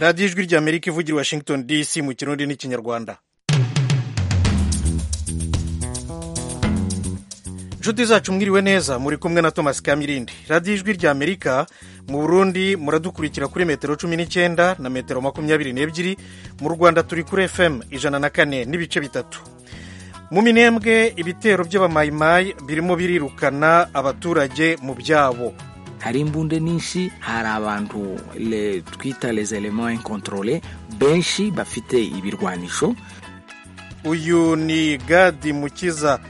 radiyo ijwi ry'amerika ivugira i washington dc mu kirundi n'ikinyarwanda inshuti zacu mwiriwe neza muri kumwe na thomas kamirindi radiyo ijwi ry'amerika mu burundi muradukurikira kuri metero cumi n'icyenda na metero makumyabiri n'ebyiri mu rwanda turi kuri fm ijana na kane n'ibice bitatu mu minembwe ibitero by'abamayimayi birimo birirukana abaturage mu byabo hari imbunde nyinshi hari abantu le, twita les elements incontrole benshi bafite ibirwanisho uyu ni gadi mukiza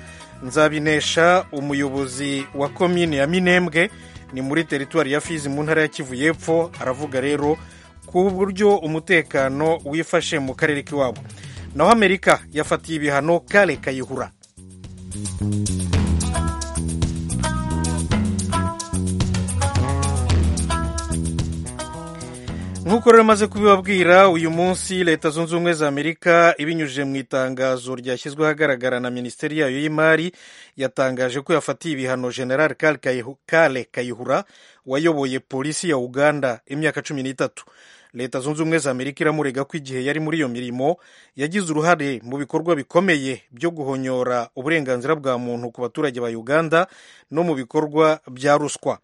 nzabinesha umuyobozi wa komine ya minembwe ni muri teritwari ya fizi mu ntara ya kivu y'epfo aravuga rero ku buryo umutekano wifashe mu karere k'iwabo naho amerika yafatiye ibihano kare kayihura nk'uko rero maze kubibabwira uyu munsi leta zunze ubumwe za amerika ibinyujije mu itangazo ryashyizwe ahagaragara na minisiteri yayo y'imari yatangaje ko yafatiye ibihano general kale kayihura wayoboye polisi ya uganda imyaka cumi n'itatu leta zunze ubumwe za amerika iramurega ko igihe yari muri iyo mirimo yagize uruhare mu bikorwa bikomeye byo guhonyora uburenganzira bwa muntu ku baturage ba uganda no mu bikorwa bya ruswa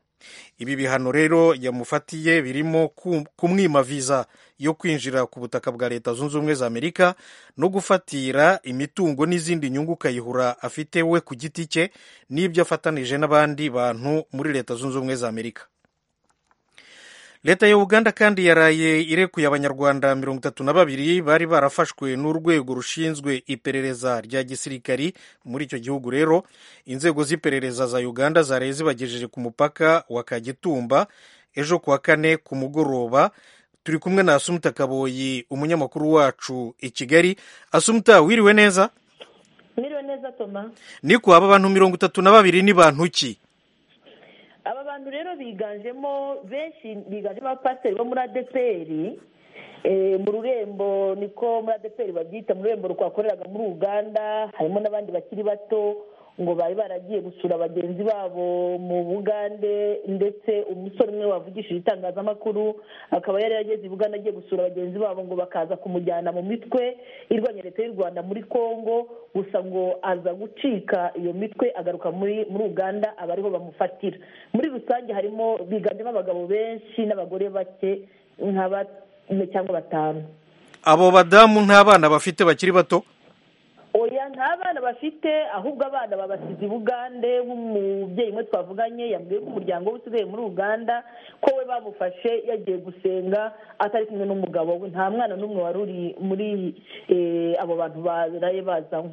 ibi bihano rero yamufatiye birimo kumwima viza yo kwinjira ku butaka bwa leta zunze ubumwe za amerika no gufatira imitungo n'izindi nyungu kayihura afite we ku giti cye n'ibyo afatanije n'abandi bantu muri leta zunze ubumwe za amerika leta ya uganda kandi yaraye irekuye abanyarwanda mirongo itatu na babiri bari barafashwe n'urwego rushinzwe iperereza rya gisirikari muri icyo gihugu rero inzego z'iperereza za uganda zaraye zibagejeje ku mupaka wa kagitumba ejo ku wa kane ku mugoroba turi kumwe na asumuta kaboyi umunyamakuru wacu i kigali asumuta wiriwe neza wiriwe neza toma niko aba bantu mirongo itatu na babiri ni bantu ki aba bantu rero biganjemo benshi biganjemo abapasiteri bo muri adeperi mu rurembo niko muri adeperi babyita mu rurembo rwakoreraga muri uganda harimo n'abandi bakiri bato ngo bari baragiye gusura bagenzi babo mu bugande ndetse umusore umwe wavugishije itangazamakuru akaba yari yarageze i bugande agiye gusura bagenzi babo ngo bakaza kumujyana mu mitwe irwanya leta y'u rwanda muri congo gusa ngo aza gucika iyo mitwe agaruka muri muri uganda aba ariho bamufatira muri rusange harimo biganjemo abagabo benshi n'abagore bake nka bane cyangwa batanu abo badamu nta bana bafite bakiri bato oya nta bana bafite ahubwo abana babasize i bugande nk'umubyeyi umwe twavuganye yambwiye ko umuryango we usigaye muri uganda ko we bamufashe yagiye gusenga atari kumwe n'umugabo we nta mwana n'umwe wari uri muri abo bantu baraye bazanywe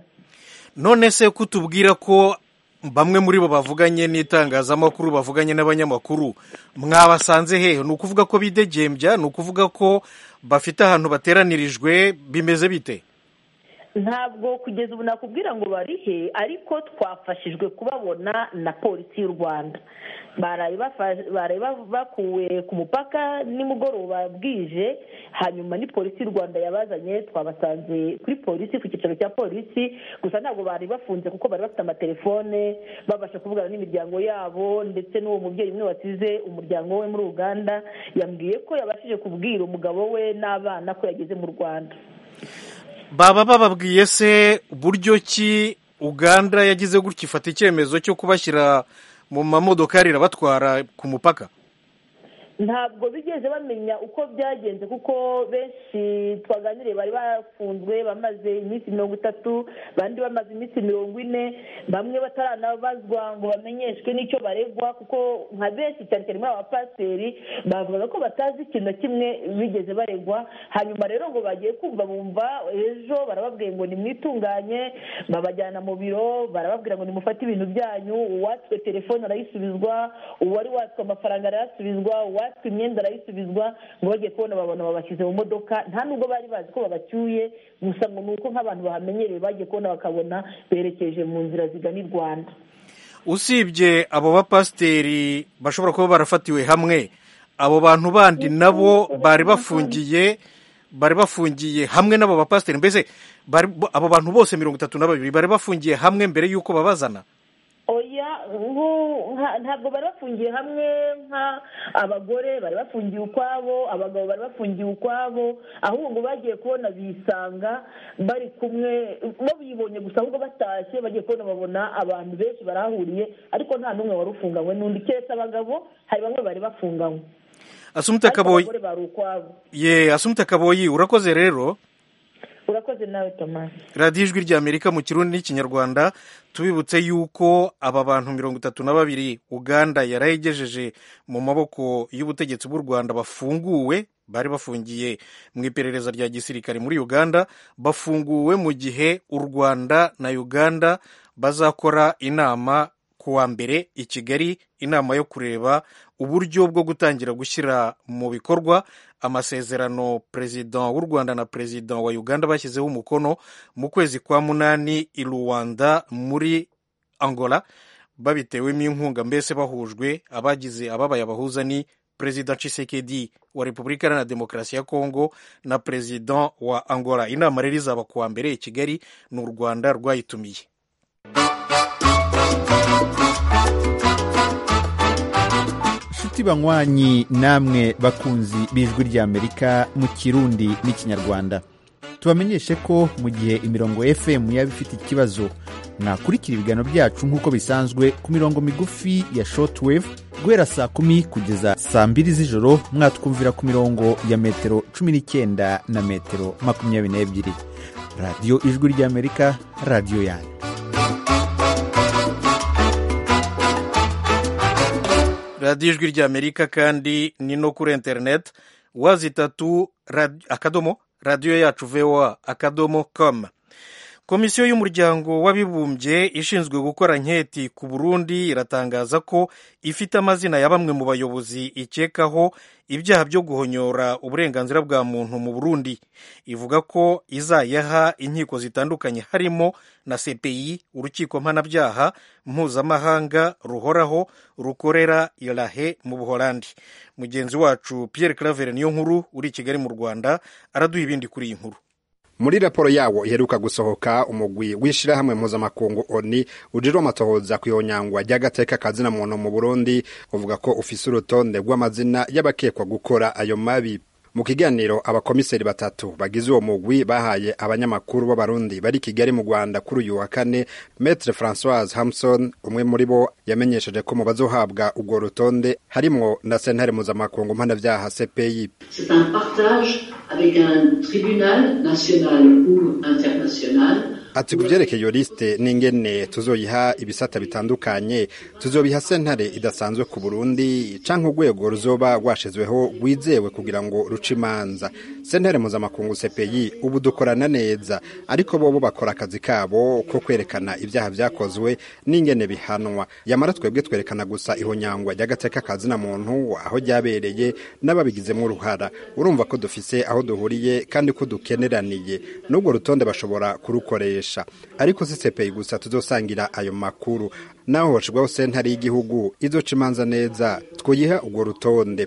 none se kutubwira ko bamwe muri bo bavuganye n'itangazamakuru bavuganye n'abanyamakuru mwabasanze hehe ni ukuvuga ko bidegembya ni ukuvuga ko bafite ahantu bateranirijwe bimeze bite ntabwo kugeza ubu nakubwira ngo barihe ariko twafashijwe kubabona na polisi y'u rwanda baraye bakuwe ku mupaka nimugoroba bwije hanyuma ni polisi y'u rwanda yabazanye twabasanze kuri polisi ku cyicaro cya polisi gusa ntabwo bari bafunze kuko bari bafite amatelefone babasha kuvugana n'imiryango yabo ndetse n'uwo mubyeyi umwe wasize umuryango we muri uganda yambwiye ko yabashije kubwira umugabo we n'abana ko yageze mu rwanda baba bababwiye se uburyo ki uganda yagize gutya ifata icyemezo cyo kubashyira mu mamodokari irabatwara ku mupaka ntabwo bigeze bamenya uko byagenze kuko benshi twaganiriye bari bafunzwe bamaze iminsi mirongo itatu abandi bamaze iminsi mirongo ine bamwe bataranabazwa ngo bamenyeshwe n'icyo baregwa kuko nka benshi cyane cyane muri aba pasiteri bavuga ko batazi ikintu na kimwe bigeze baregwa hanyuma rero ngo bagiye kumva bumva ejo barababwiye ngo nimwitunganye babajyana mu biro barababwira ngo nimufate ibintu byanyu uwatswe telefone arayisubizwa uwari watswe amafaranga arayasubizwa uwatswe imyenda arayisubizwa ngo bagiye kubona babona babashyize mu modoka nta nubwo bari bazi ko babacyuye gusa ngo ni uko nk'abantu bahamenyereye bagiye kubona bakabona berekeje mu nzira zigana i rwanda usibye abo bapasiteri bashobora kuba barafatiwe hamwe abo bantu bandi nabo bari bafungiye bari bafungiye hamwe n'abo bapasiteri mbese abo bantu bose mirongo itatu na babiri bari bafungiye hamwe mbere y'uko babazana oya ntabwo bari bafungiye hamwe nka abagore bari bafungiye ukwabo abagabo bari bafungiye ukwabo ahubwo bagiye kubona bisanga bari kumwe bo bibonye gusa ahubwo batashye bagiye kubona babona abantu benshi barahuriye ariko nta n'umwe wari ufunganywe n'undi keretse abagabo hari bamwe bari bafunganywe asumta kaboyi ye asumta kaboyi urakoze rero urakoze nawe tomasi radiyo ijwi ry'amerika mu kirundi n'ikinyarwanda tubibutse yuko aba bantu mirongo itatu na babiri uganda yarayigejeje mu maboko y'ubutegetsi bw'u rwanda bafunguwe bari bafungiye mu iperereza rya gisirikare muri uganda bafunguwe mu gihe u rwanda na uganda bazakora inama ku wa mbere i kigali inama yo kureba uburyo bwo gutangira gushyira mu bikorwa amasezerano perezida w'u rwanda na perezida wa uganda bashyizeho umukono mu kwezi kwa munani i rwanda muri angola babitewemo inkunga mbese bahujwe abagize ababaye abahuza ni perezida cisekedi wa repubulika iharanira demokarasi ya kongo na perezida wa angola inama rero izaba ku wa mbere i kigali ni u rwanda rwayitumiye inshuti banywanyi namwe bakunzi b'ijwi ry'amerika mu kirundi n'ikinyarwanda tubamenyeshe ko mu gihe imirongo fm yaba ifite ikibazo mwakurikira ibiganiro byacu nk'uko bisanzwe ku mirongo migufi ya shortwave guhera saa kumi kugeza saa mbiri z'ijoro mwatwumvira ku mirongo ya metero cumi n'icyenda na metero makumyabiri n'ebyiri radiyo ijwi ry'amerika radiyo yanyu radiyo ijwi ry'amerika kandi ni no kuri interineti wazi itatu akadomo radiyo yacu voa akadomo komu komisiyo y'umuryango w'abibumbye ishinzwe gukora nketi ku burundi iratangaza ko ifite amazina ya bamwe mu bayobozi ikekaho ibyaha byo guhonyora uburenganzira bwa muntu mu burundi ivuga ko izayaha inkiko zitandukanye harimo na cpi urukiko mpanabyaha mpuzamahanga ruhoraho rukorera irahe mu buholandi mugenzi wacu pierre claver niyo nkuru uri i kigali mu rwanda araduha ibindi kuri iyi nkuru muri raporo yawo iheruka gusohoka umugwi w'ishirahamwe mpuzamakungu oni ujejwe amatohoza kwihonyangwa ry'agateka kazina muntu mu burundi uvuga ko ufise urutonde rw'amazina y'abakekwa gukora ayo mabi mu kiganiro abakomiseri batatu bagize uwo mugwi bahaye abanyamakuru b'abarundi bari kigali mu rwanda kuri uyu wa kane metre francoise hamson umwe muri bo yamenyesheje ko mu bazohabwa urwo rutonde harimwo na sentare mpuzamakungu mpanabyaha cpi ati ku byerekeye iyo lisite n'ingene tuzoyiha ibisata bitandukanye tuzobiha sentare idasanzwe ku burundi cyangwa urwego ruzoba rwashizweho rwizewe kugira ngo ruce imanza sentare mpuzamakungu sepeyi ubu dukorana neza ariko bobo bakora akazi kabo ko kwerekana ibyaha byakozwe n'ingene bihanwa yamara twebwe twerekana gusa ihonyangwa ry'agateka kazina muntu aho ryabereye n'ababigizemo uruhara urumva ko dufise aho duhuriye kandi ko dukeneraniye n'ubwo rutonde bashobora kurukoresha ariko si sepeyi gusa tuzosangira ayo makuru naho hashirwaho sentare y'igihugu izoca imanza neza twoyiha urwo rutonde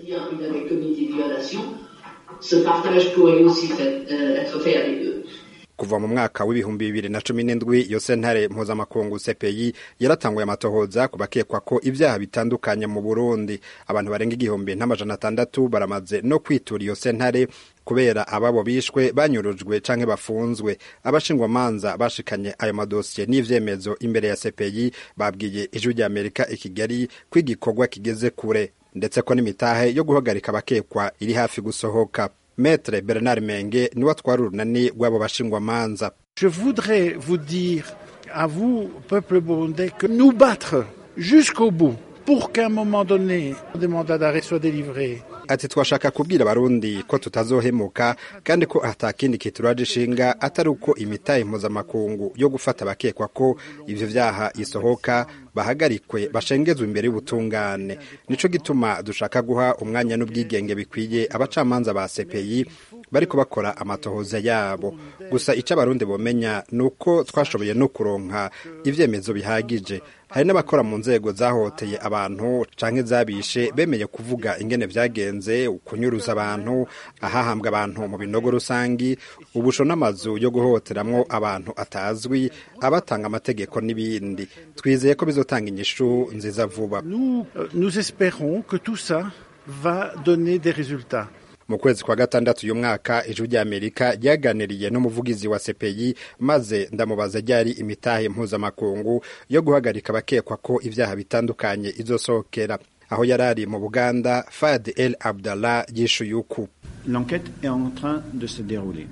kuva mu mwaka w'ibihumbi bibiri na cumi n'indwi iyo sentare mpuzamakungu sepeyi yaratanguye amatohoza ku bakekwa ko ibyaha bitandukanye mu burundi abantu barenga igihumbi n'amajana atandatu baramaze no kwitura iyo sentare kubera ababo bishwe banyurujwe canke bafunzwe abashingwamanza bashikanye ayo madosiye n'ivyemezo imbere ya sepeyi babwiye ijwi rya amerika i kigali ko igikorwa kigeze kure ndetse ko n'imitahe yo guhagarika abakekwa iri hafi gusohoka metre bernard menge niwe atwara urunani rw'abo bashingwamanza je voudrais vous dire à vous peuple burundais que nous battre jusqu'au bout pour qu'à un moment donné des mandats d'arrêt soient délivrés ati twashaka kubwira abarundi ko tutazohemuka kandi ko atakindi kituraje ishinga atari uko imitahe impuzamakungu yo gufata abakekwa ko ivyo vyaha isohoka bahagarikwe bashengezwe imbere y'ubutungane nico gituma dushaka guha umwanya n'ubwigenge bikwiye abacamanza ba sepeyi bariko bakora amatohoza yabo gusa ico abarundi bomenya nuko twashoboye no kuronka ivyemezo bihagije hari n'abakora mu nzego zahoteye abantu canke zabishe bemeye kuvuga ingene vyagenze ukunyuruza abantu ahahambwa abantu mu binogo rusangi ubusho n'amazu yo guhoteramwo abantu atazwi abatanga amategeko n'ibindi twizeye ko bizo bizotanga inyishu nziza vuba Nous, euh, nous espérons que tout ça va donner des résultats. mu kwezi kwa gatandatu uyu mwaka ijwi ry'amerika ryaganiriye n'umuvugizi wa sepeyi maze ndamubaza ryari imitahe mpuzamakungu yo guhagarika abakekwa ko ibyaha bitandukanye izosohokera aho yari ari mu buganda fad el abdallah yishuye uku L'enquête est en train de se dérouler.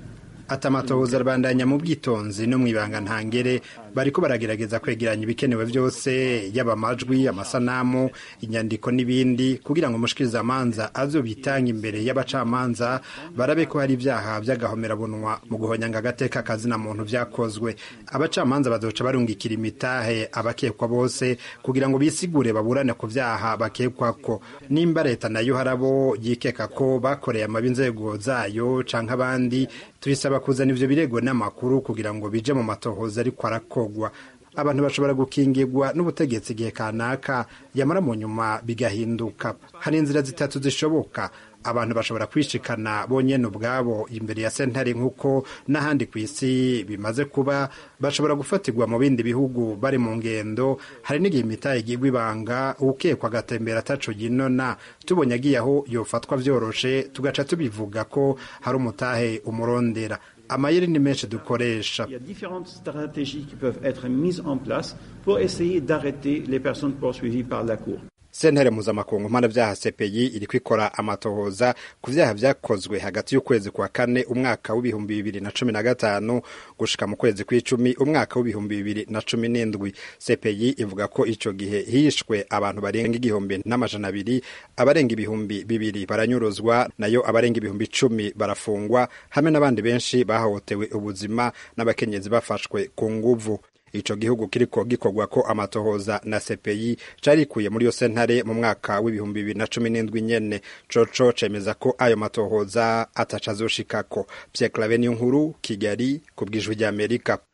ati amatohoza abandanya mu bwitonzi no mu ibanga ntangere bariko baragerageza kwegeranya ibikenewe byose yaba amajwi amasanamu inyandiko n'ibindi kugira ngo umushikirizamanza azobitange imbere y'abacamanza barabe ko hari ibyaha by'agahomerabunwa mu guhonyanga agateka kazina muntu byakozwe abacamanza bazoca barungikira imitahe abakekwa bose kugira ngo bisigure baburane ku byaha bakekwako nimba leta nayo harabo yikeka ko bakoreye amabi inzego zayo canke abandi tuyisaba kuzana ivyo birego n'amakuru kugira ngo bije mu matohoza ariko arakogwa abantu bashobora gukingirwa n'ubutegetsi igihe kanaka yamara mu nyuma bigahinduka hari inzira zitatu zishoboka abantu bashobora kwishikana bonyene ubwabo imbere ya sentare nk'uko n'ahandi ku isi bimaze kuba bashobora gufatirwa mu bindi bihugu bari mu ngendo hari n'igihe imitahe igirwa ibanga ukekwa agatembera ataco yinona tubonye agiye aho yofatwa vyoroshe tugaca tubivuga ko hari umutahe umurondera amayeri ni menshi dukoresha Il y a différentes stratégies qui peuvent être mises en place pour essayer d'arrêter les personnes poursuivies par la Cour. sentare mpuzamakungu mpanabyaha sepeyi iri kwikora amatohoza ku byaha byakozwe hagati y'ukwezi kwa kane umwaka w'ibihumbi bibiri na cumi na gatanu gushika mu kwezi kw'icumi umwaka w'ibihumbi bibiri na cumi n'indwi sepeyi ivuga ko ico gihe hishwe abantu barenga igihumbi n'amajana abiri abarenga ibihumbi bibiri baranyuruzwa nayo abarenga ibihumbi icumi barafungwa hamwe n'abandi benshi bahohotewe ubuzima n'abakenyezi bafashwe ku nguvu ico gihugu kiriko gikorwa ko amatohoza na CPI carikuye muri yo sentare mu mwaka w'ibihumbi bibiri na cumi n'indwi nyene coco cemeza ko ayo matohoza atacazoshikako Pierre Claver Niyonkuru Kigali ku bw'ijwi ry'Amerika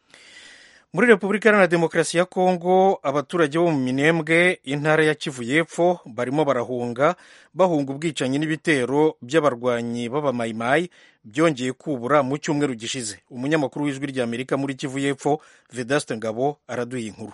muri repubulika iharanira demokarasi ya kongo abaturage bo mu minembwe intara ya kivu y'epfo barimo barahunga bahunga ubwicanyi n'ibitero by'abarwanyi b'abamayimayi byongeye kubura mu cyumweru gishize umunyamakuru w'ijwi ry'amerika muri kivu y'epfo vedaste ngabo araduye inkuru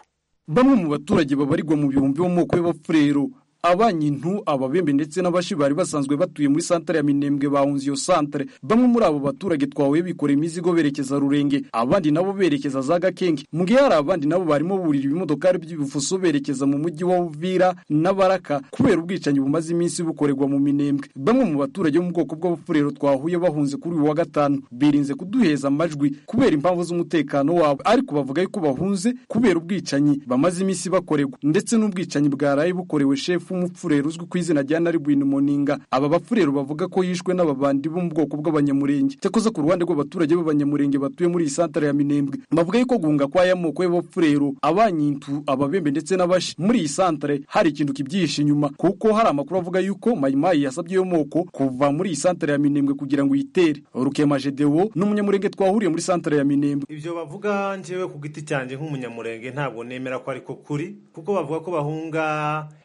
bamwe mu baturage babarirwa mu bihumbi bo mu moko y'abapfurero abanyintu ababembe ndetse n'abashi bari basanzwe batuye muri santare ya minembwe bahunze iyo santare bamwe muri abo baturage twahuye bikoreye imizigo berekeza rurenge abandi nabo berekeza za gakenge mu gihe hari abandi nabo barimo burira ibimodokari by'ibifuso berekeza mu mujyi wa buvira n'abaraka kubera ubwicanyi bumaze iminsi bukorerwa mu minembwe bamwe mu baturage bo mu bwoko bw'abapfurero twahuye bahunze kuri uyu wa gatanu birinze kuduheza amajwi kubera impamvu z'umutekano wabo ariko bavuga yuko bahunze kubera ubwicanyi bamaze iminsi bakorerwa ndetse n'ubwicanyi bwaraye bukorewe shefu umupfurero uzwi ku izina rya Naribwin Moninga aba bapfurero bavuga ko yishwe n'ababandi bo mu bwoko bw'abanyamurenge cyakoze ku ruhande rw'abaturage b'abanyamurenge batuye muri iyi santare ya Minembwe bavuga yuko guhunga kwa ya moko y'abapfurero abanyintu ababembe ndetse n'abashi muri iyi santare hari ikintu kibyihishe inyuma kuko hari amakuru avuga yuko mayimayi yasabye yo moko kuva muri iyi santare ya Minembwe kugira ngo iyitere Rukema Gedewo n'umunyamurenge twahuriye muri santare ya Minembwe ibyo bavuga njyewe ku giti cyanjye nk'umunyamurenge ntabwo nemera ko ariko kuri kuko bavuga ko bahunga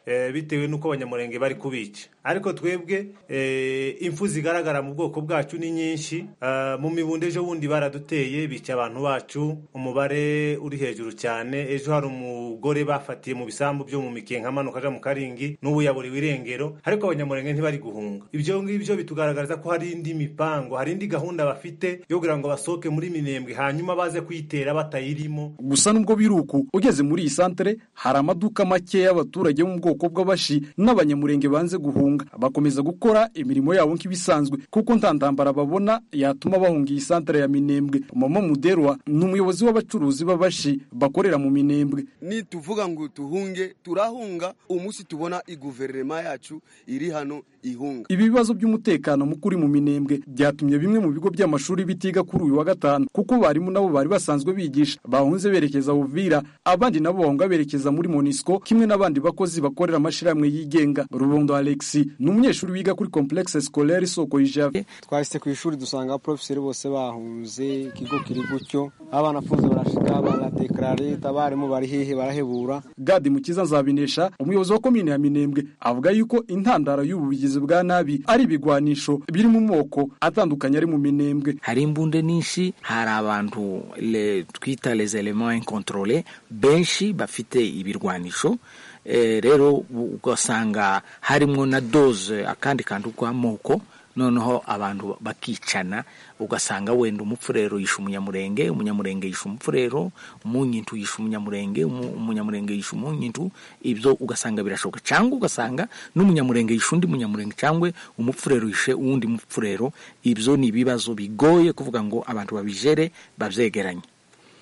eh, bitewe n'uko abanyamurenge bari kubica ariko twebwe eh, impfu zigaragara mu bwoko bwacu ni nyinshi Eh, mu mibundo ejo bundi baraduteye bica abantu bacu umubare uri hejuru cyane ejo hari umugore bafatiye mu bisambu byo mu mikenke amanuka aja mu karingi n'ubu yaburiwe irengero ariko abanyamurenge ntibari guhunga ibyo ngibyo bitugaragariza ko hari indi mipango hari indi gahunda bafite yo kugira ngo basohoke muri minembwe hanyuma baze kuyitera batayirimo gusa nubwo biri uku ugeze muri iyi santere hari amaduka make y'abaturage bo mu bwoko bw'abashi n'abanyamurenge banze guhunga bakomeza gukora imirimo yabo nk'ibisanzwe kuko nta ntambara babona yatuma bahunga iyi santere ya minembwe mama muderwa ni umuyobozi w'abacuruzi b'abashi bakorera mu minembwe nituvuga ngo tuhunge turahunga umunsi tubona iguverinoma yacu iri hano ihunga Ibi bibazo by'umutekano muke uri mu minembwe byatumye bimwe mu bigo by'amashuri bitiga kuri uyu wa gatanu kuko barimu nabo bari basanzwe bigisha bahunze berekeza Uvira abandi nabo bahunga berekeza muri Monisco kimwe n'abandi bakozi bakorera amashirahamwe yigenga Rubondo Alexis ni umunyeshuri wiga kuri complexe scolaire Soko Ijave twahise ku ishuri dusanga abaporofeseri bose bahunze ikigo kiri gutyo abanafunze barashika baradekarare abarimu bari hehe barahebura Gadi Mukiza Nzabinesha umuyobozi wa komine ya Minembwe avuga yuko intandaro y'ubu bigizi n'ubugizi bwa nabi ari ibigwanisho biri mu moko atandukanye ari mu minembwe hari imbunde nyinshi hari abantu le, twita les elements incontrole benshi bafite ibirwanisho eh, rero ugasanga harimo na doze akandi kantu k'amoko noneho abantu bakicana ugasanga wenda umupfurero yishe umunyamurenge umunyamurenge yishe umupfurero umunyintu yishe umunyamurenge umu- umunyamurenge yishe umunyintu ibyo ugasanga birashoboka cyangwa ugasanga n'umunyamurenge yishe undi munyamurenge cyangwa umupfurero yishe uwundi mupfurero ibyo ni ibibazo bigoye kuvuga ngo abantu babijere babyegeranye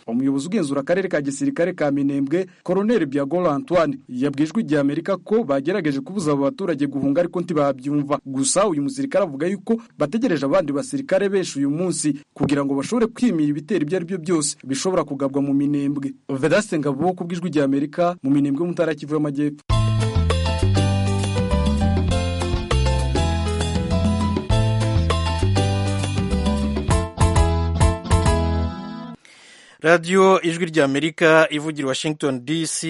umuyobozi ugenzura akarere ka gisirikare ka minembwe koroneri byagora antoine yabwijwe igihe amerika ko bagerageje kubuza abo baturage guhunga ariko ntibabyumva gusa uyu musirikare avuga yuko bategereje abandi basirikare benshi uyu munsi kugira ngo bashobore kwimira ibitero ibyo ari byo byose bishobora kugabwa mu minembwe vedaste ngabo ku bwijwi rya amerika mu minembwe mu ntara ya kivu y'amajyepfo radiyo ijwi ry'amerika ivugira washington dc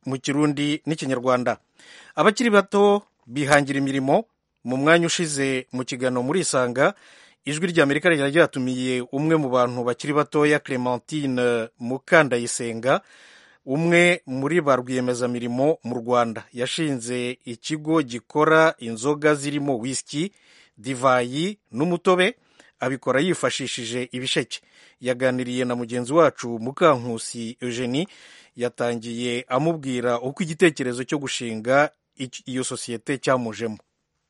mu kirundi n'ikinyarwanda abakiri bato bihangira imirimo mu mwanya ushize mu kiganiro muri isanga ijwi ry'amerika ryari ryatumiye umwe mu bantu bakiri batoya clementine mukandayisenga umwe muri ba rwiyemezamirimo mu rwanda yashinze ikigo gikora inzoga zirimo wisiki divayi n'umutobe abikora yifashishije ibisheke yaganiriye na mugenzi wacu mukankusi eugenie yatangiye amubwira uko igitekerezo cyo gushinga ic- iyo sosiyete cyamujemo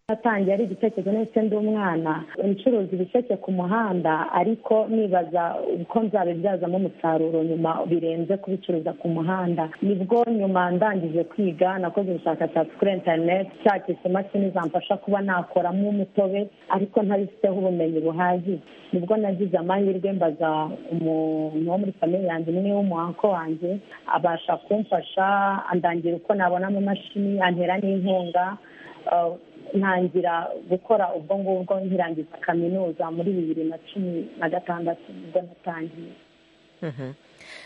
natangiye ari igitekerezo ndetse ndi umwana ncuruza ibisheke ku muhanda ariko nibaza uko nzabibyazamo umusaruro nyuma birenze kubicuruza ku muhanda nibwo nyuma ndangije kwiga nakoze ubushakashatsi kuri interineti nshakisha imashini zamfasha kuba nakoramo umutobe ariko ntabifiteho ubumenyi buhagije nibwo nagize amahirwe mbaza umuntu wo muri famiye yanjye umwe w'umuhanko wanjye abasha kumfasha andangira uko nabona amamashini antera n'inkunga Uh, ntangira gukora ubwo ngubwo nkirangiza kaminuza muri bibiri na cumi na gatandatu nibwo natangiye Mhm.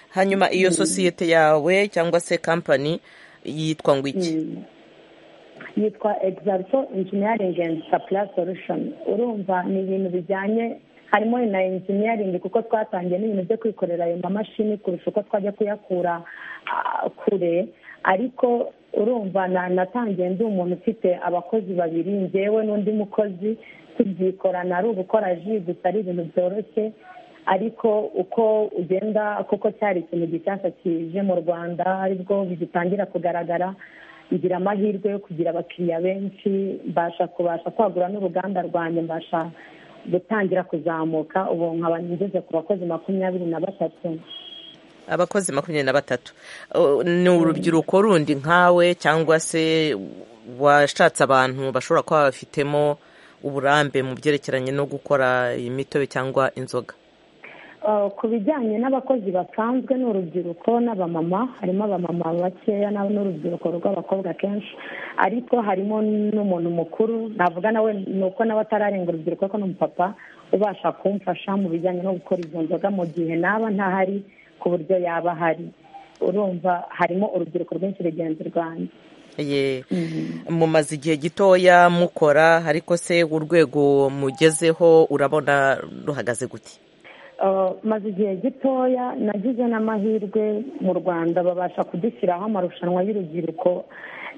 hanyuma iyo sosiyete yawe cyangwa se kampani yitwa ngo iki Mm. yitwa exalto engineering and supply solution urumva ni ibintu bijyanye harimo na engineering kuko twatangiye n'ibintu byo kwikorera ayo mamashini kurusha uko twajya kuyakura ah, kure ariko urumva na- natangiye ndi umuntu ufite abakozi babiri njyewe n'undi mukozi tubyikorana ari ugukora ji gusa ari ibintu byoroshye ariko uko ugenda kuko cyari ikintu gishyashya kije mu rwanda aribwo bigitangira kugaragara ngira amahirwe yo kugira abakiriya benshi mbasha kubasha kwagura n'uruganda rwanjye mbasha gutangira kuzamuka ubu nkaba ngeze ku bakozi makumyabiri na batatu abakozi makumyabiri na batatu Uh, ni urubyiruko rundi nkawe cyangwa se washatse abantu bashobora kuba bafitemo uburambe mu byerekeranye no gukora imitobe cyangwa inzoga Uh, ku bijyanye n'abakozi basanzwe n'urubyiruko n'abamama harimo abamama bakeya na- n'urubyiruko rw'abakobwa kenshi ariko harimo n'umuntu mukuru navuga nawe ni uko nawe atararenga urubyiruko ariko ni umupapa ubasha kumfasha mu bijyanye no gukora izo nzoga mu gihe naba ntahari ku buryo yaba ahari urumva harimo urubyiruko rwinshi rugenzi rwanjye ye mumaze igihe gitoya mukora ariko se urwego mugezeho urabona ruhagaze gute Uh, maze igihe gitoya nagize n'amahirwe mu rwanda babasha kudushyiraho amarushanwa y'urubyiruko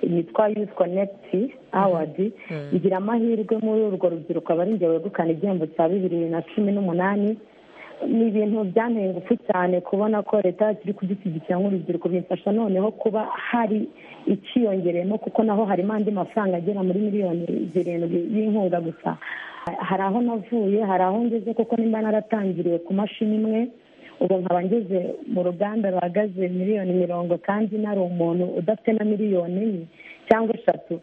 yitwa youth connect award Mhm. ngira amahirwe muri urwo rubyiruko aba ari njye wegukana igihembo cya bibiri na cumi n'umunani ni ibintu byanteye ingufu cyane kubona ko leta yacu iri kudushyigikira nk'urubyiruko bimfasha noneho kuba hari icyiyongereyemo kuko naho harimo andi mafaranga agera muri miliyoni zirindwi y'inkunga gusa hari aho navuye hari aho ngeze kuko nimba naratangiriye ku mashini imwe ubu nkaba ngeze mu ruganda ruhagaze miliyoni mirongo kandi nari umuntu udafite na miliyoni enye cyangwa eshatu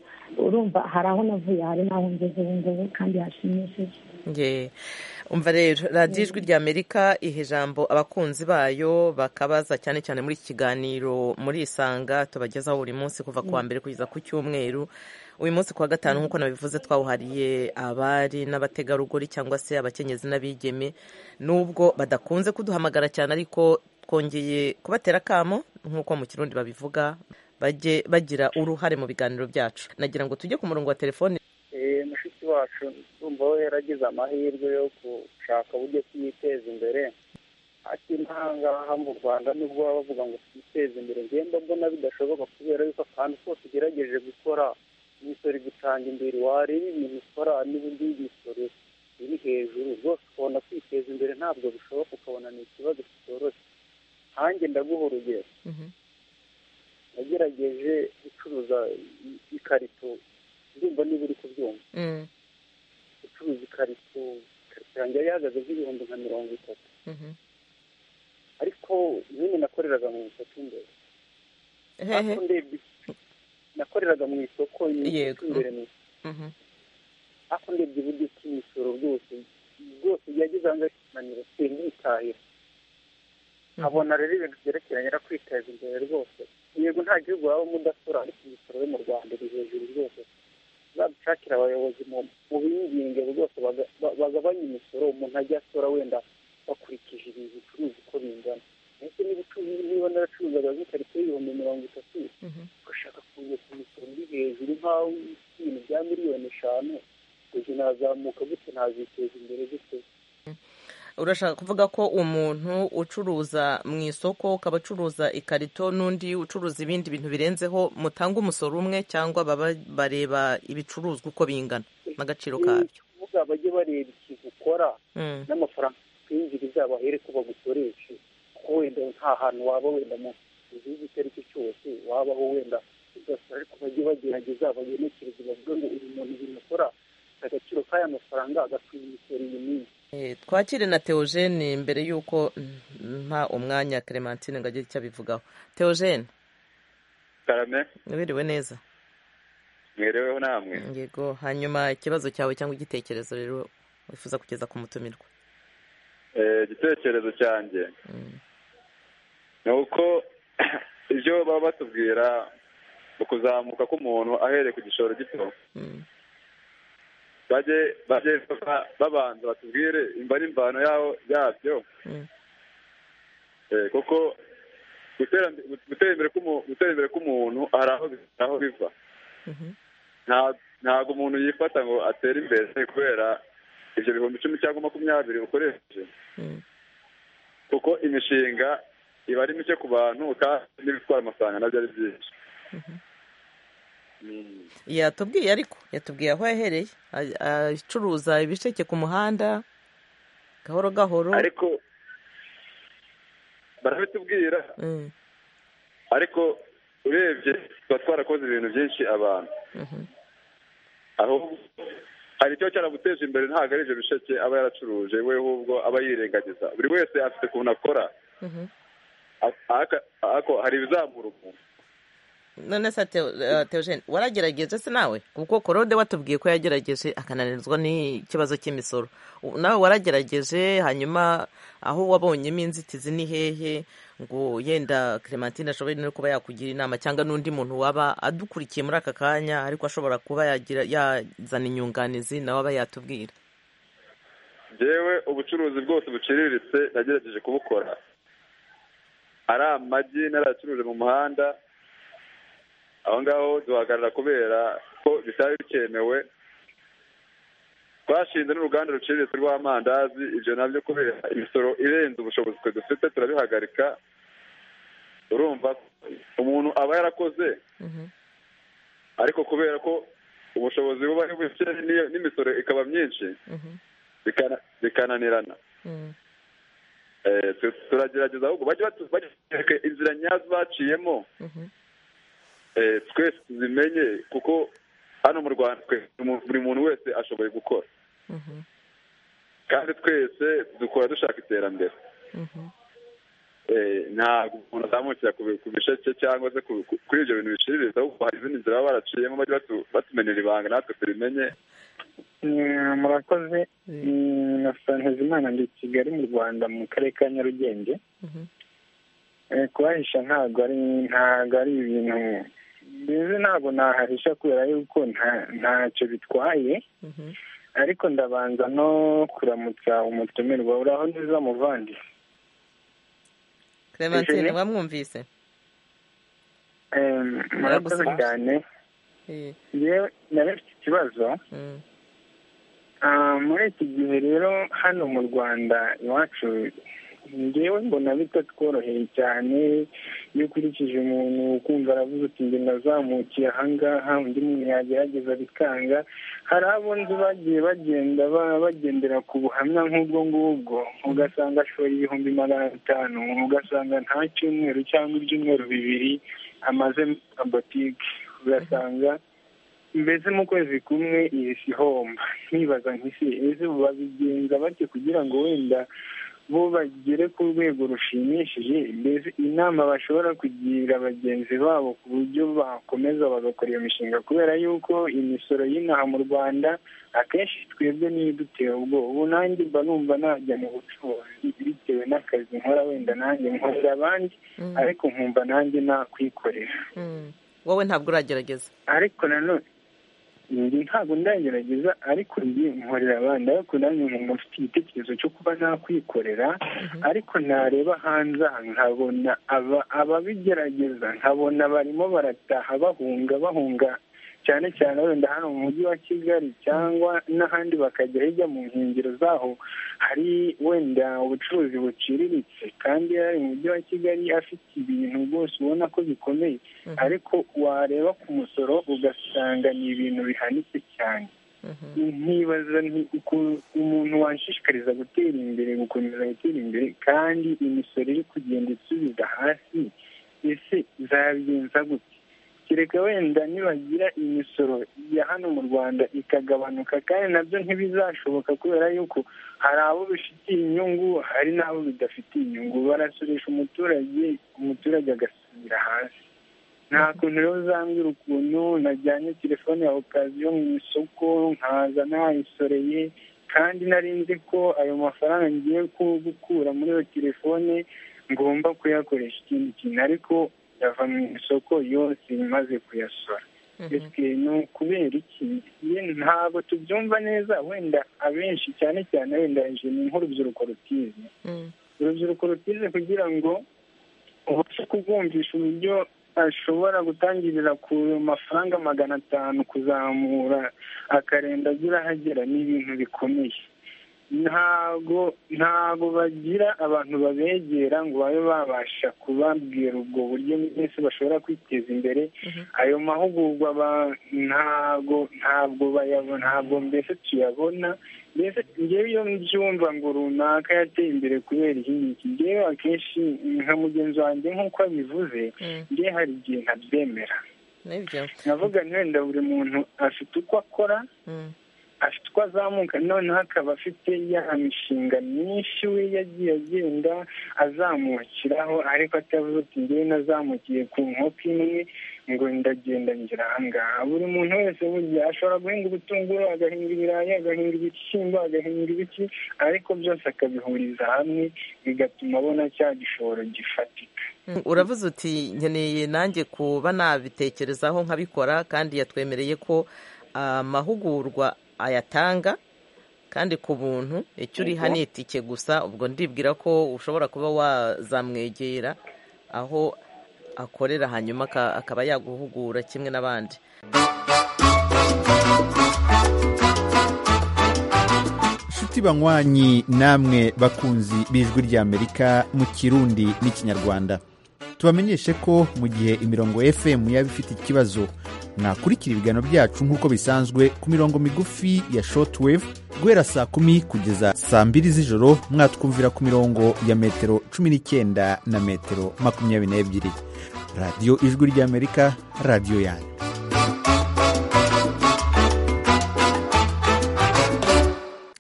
urumva hari aho navuye hari n'aho ngeze ubu ngubu kandi hashimishije Ye. umva rero radiyo ijwi rya amerika iha ijambo abakunzi bayo bakabaza cyane cyane muri iki kiganiro muri isanga tubagezaho buri munsi kuva ku wa mbere kugeza ku cyumweru uyu munsi ku wa gatanu nk'uko nabivuze twawuhariye abari n'abategarugori cyangwa se abakenyezi n'abigeme nubwo badakunze kuduhamagara cyane ariko twongeye kubatera akamo nk'uko mu kirundi babivuga bajye bagira uruhare mu biganiro byacu nagira ngo tujye ku murongo wa telefone wacu urumva we yaragize amahirwe yo gushaka uburyo twiteza imbere ahangaha mu rwanda nibwo baba bavuga ngo twiteze imbere ngenda mbona bidashoboka kubera yuko akantu kose ugerageje gukora imisoro igutanga imbere wareba ibintu ukora n'uburyo imisoro iri hejuru rwose ukabona kwiteza imbere ntabwo bishoboka ukabona ni ikibazo kitoroshye hanjye ndaguha urugero nagerageje gucuruza ikarito ndumva niba uri kubyumva gucuruza ikarito ikarito yanjye yari ihagaze nk'ibihumbi nka mirongo itatu ariko nyine nakoreraga mu isoko imbere ariko ndebye nakoreraga mu isoko imbere mu ariko ndebye uburyo bw'imisoro bwose bwose yagize ahangaha ikimaniro sinditahira nkabona rero ibintu byerekeranye no kwiteza imbere rwose yego nta gihugu wabamo udasora ariko imisoro yo mu rwanda iri hejuru rwose badushakira abayobozi mu binginge rwose bagabanye imisoro umuntu ajya asora wenda bakurikije ibi bicuruza uko bingana ndetse n'ibicuruzwa niba naracuruzaga nk'ikarito y'ibihumbi mirongo itatu ugashaka kuza ku misoro iri hejuru nk'aho ibintu bya miliyoni eshanu gutyo nazamuka gutyo naziteza imbere gutyo urashaka kuvuga ko umuntu ucuruza mu isoko ukaba acuruza ikarito n'undi ucuruza ibindi bintu birenzeho mutanga umusoro umwe cyangwa baba bareba ibicuruzwa uko bingana n'agaciro kabyo kuvuga bajye bareba ikintu ukora n'amafaranga kwinjiriza bahere ko bagusoreshe kuko wenda nta hantu waba wenda mu gihugu icyo ari cyo cyose wabaho wenda ugasaba ariko bajye bagerageza bagenekereze bavuge ngo uyu muntu ibintu akora agaciro k'aya mafaranga agakwiye imisoro iyi minsi twakire na teogene mbere y'uko nta umwanya clementine ngo agire icyo abivugaho teogene karame wiriwe neza mwereweho namwe yego hanyuma ikibazo cyawe cyangwa igitekerezo rero wifuza kugeza ku mutumirwa igitekerezo cyanjye ni uko ibyo baba batubwira ukuzamuka k'umuntu ahereye ku gishoro gito bajye bajye babanza batubwire imba n'imvano yaho yabyo kuko gutera imbere k'umuntu hari aho biva ntabwo umuntu yifata ngo atere imbere kubera ibyo bihumbi icumi cyangwa makumyabiri ukoresheje kuko imishinga iba ari mike ku bantu kandi n'ibitwara amafaranga nabyo ari byinshi yatubwiye ariko yatubwiye aho yahereye acuruza ibisheke ku muhanda gahoro gahoro ariko barabitubwira ariko urebye tuba twarakoze ibintu byinshi abantu ahubwo hari icyo cyaraguteje imbere ntabwo ari ibyo bisheke aba yaracuruje we ahubwo aba yirengagiza buri wese afite ukuntu akora ariko hari ibizamura umuntu none se teogene waragerageje se nawe kuko korode watubwiye ko yagerageje akananirwa n'ikibazo cy'imisoro nawe waragerageje hanyuma aho wabonyemo inzitizi ni hehe ngo yenda clementine ashobora no kuba yakugira inama cyangwa n'undi muntu waba adukurikiye muri aka kanya ariko ashobora kuba yazana inyunganizi nawe aba yatubwira yewe ubucuruzi bwose buciriritse yagerageje kubukora ari amagi naracuruje mu muhanda aho ngaho duhagarara kubera ko bitari bikemewe twashinze n'uruganda ruciriritse rw'amandazi ibyo nabyo kubera imisoro irenze ubushobozi twe dufite turabihagarika urumva umuntu aba yarakoze ariko kubera ko ubushobozi buba ari buke n'imisoro ikaba myinshi bikananirana turagerageza ahubwo bajye batwereka inzira nyazo baciyemo twese tuzimenye kuko hano mu rwanda buri muntu wese ashoboye gukora kandi twese dukora dushaka iterambere ntabwo umuntu azamukira ku bisheke cyangwa se kuri ibyo bintu biciriritse ahubwo hari izindi nzira baba baraciyemo bajya batumenyera ibanga natwe tubimenye murakoze na ntizimana ndi kigali mu rwanda mu karere ka nyarugenge kuhahisha ntabwo ari ntabwo ari ibintu mbizi ntabwo nahahisha kubera yuko ntacyo bitwaye ariko ndabanza no kuramutsa umutumirwa uraho neza muvandi clementine wamwumvise murakoze cyane yewe nari mfite ikibazo muri iki gihe rero hano mu rwanda iwacu ngewe mbona bitatworoheye cyane iyo ukurikije umuntu ukumva aravuze uti njye nazamukiye ahangaha undi muntu yagerageza bikanga hari abo nzi bagiye bagenda bagendera ku buhamya nk'ubwo ngubwo ugasanga ashoye ibihumbi magana atanu ugasanga nta cyumweru cyangwa ibyumweru bibiri amaze muri botike ugasanga mbese mu kwezi kumwe iyi si homba nkibaza nk'isi ese babigenza bake kugira ngo wenda bo bagere ku rwego rushimishije mbese inama bashobora kugira bagenzi babo ku buryo bakomeza bagakora iyo mishinga kubera yuko imisoro y'inaha mu rwanda akenshi twebwe niyo idutera ubwoba ubu nanjye mba numva najya mu bucuruzi bitewe n'akazi nkora wenda nanjye nkorera abandi ariko nkumva nanjye nakwikorera wowe ntabwo uragerageza ariko nanone njye ntabwo ndagerageza ariko njye nkorera abandi ariko nanjye nkumva mfite igitekerezo cyo kuba nakwikorera ariko nareba hanze aha nkabona ababigerageza nkabona barimo barataha bahunga bahunga cyane cyane wenda hano mu mujyi wa kigali cyangwa n'ahandi bakajya hirya mu nkengero zaho hari wenda ubucuruzi buciriritse kandi hari mu mujyi wa kigali afite ibintu rwose ubona ko bikomeye ariko wareba ku musoro ugasanga ni ibintu bihanitse cyane nkibaza ukuntu umuntu washishikariza gutera imbere gukomeza gutera imbere kandi imisoro iri kugenda isubiza hasi ese zabigenza gute kereka wenda nibagira imisoro ya hano mu rwanda ikagabanuka kandi nabyo ntibizashoboka kubera yuko hari abo bifitiye inyungu hari n'abo bidafitiye inyungu barasoresha umuturage umuturage agasubira hasi nta kuntu rero uzambwira ukuntu najyanye telefone ya okaziyo mu isoko nkaza nayisoreye kandi nari nzi ko ayo mafaranga ngiye gukura muri iyo telefone ngomba kuyakoresha ikindi kintu ariko yava mu isoko yose imaze kuyasora ni ukubera iki ntabwo tubyumva neza wenda abenshi cyane cyane wenda ni nk'urubyiruko rutize urubyiruko rutize kugira ngo ubashe kubwumvisha uburyo ashobora gutangirira ku mafaranga magana atanu kuzamura akarenda agira ahagera ni ibintu bikomeye ntago ntago bagira abantu babegera ngo babe babasha kubabwira ubwo buryo mwese bashobora kwiteza imbere ayo mahugurwa ntago ntabwo bayabona ntabwo mbese tuyabona mbese ngewe iyo mbyumva ngo runaka yateye imbere kubera iki ngiki ngewe akenshi nka mugenzi wanjye nk'uko abivuze ngewe hari igihe ntabyemera navuga wenda buri muntu afite uko akora afite uko azamuka noneho akaba afite ya mishinga myinshi we yagiye agenda azamukiraho ariko atavuze ati ngewe nazamukiye ku nkoko imwe ngo ndagenda ngira ahangaha buri muntu wese burya ashobora guhinga ubutunguru agahinga ibirayi agahinga ibishyimbo agahinga ibiki ariko byose akabihuriza hamwe bigatuma abona cya gishoro gifatika uravuze uti nkeneye nanjye kuba nabitekerezaho nkabikora kandi yatwemereye ko amahugurwa ayatanga kandi ku buntu icyo uriha ni itike gusa ubwo ndibwira ko ushobora kuba wazamwegera aho akorera hanyuma akaba yaguhugura kimwe n'abandi inshuti banywanyi namwe bakunzi b'ijwi ry'amerika mu kirundi n'ikinyarwanda tubamenyeshe ko mu gihe imirongo fm yaba ifite ikibazo mwakurikira ibiganiro byacu nk'uko bisanzwe ku mirongo migufi ya shortwave guhera saa kumi kugeza saa mbiri z'ijoro mwatwumvira ku mirongo ya metero cumi n'icyenda na metero makumyabiri n'ebyiri radiyo ijwi ry'amerika radiyo yanyu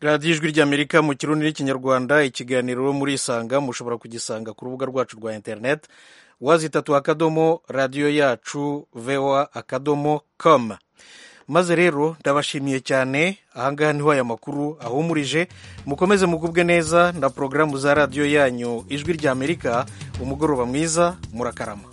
radiyo ijwi ry'amerika mu kirundi n'ikinyarwanda ikiganiro muri isanga mushobora kugisanga ku rubuga rwacu rwa interineti wazitatu akadomo radiyo yacu vewa akadomo komu maze rero ndabashimiye cyane ahangaha niho aya makuru ahumurije mukomeze mugubwe neza na porogaramu za radiyo yanyu ijwi ry'amerika umugoroba mwiza murakarama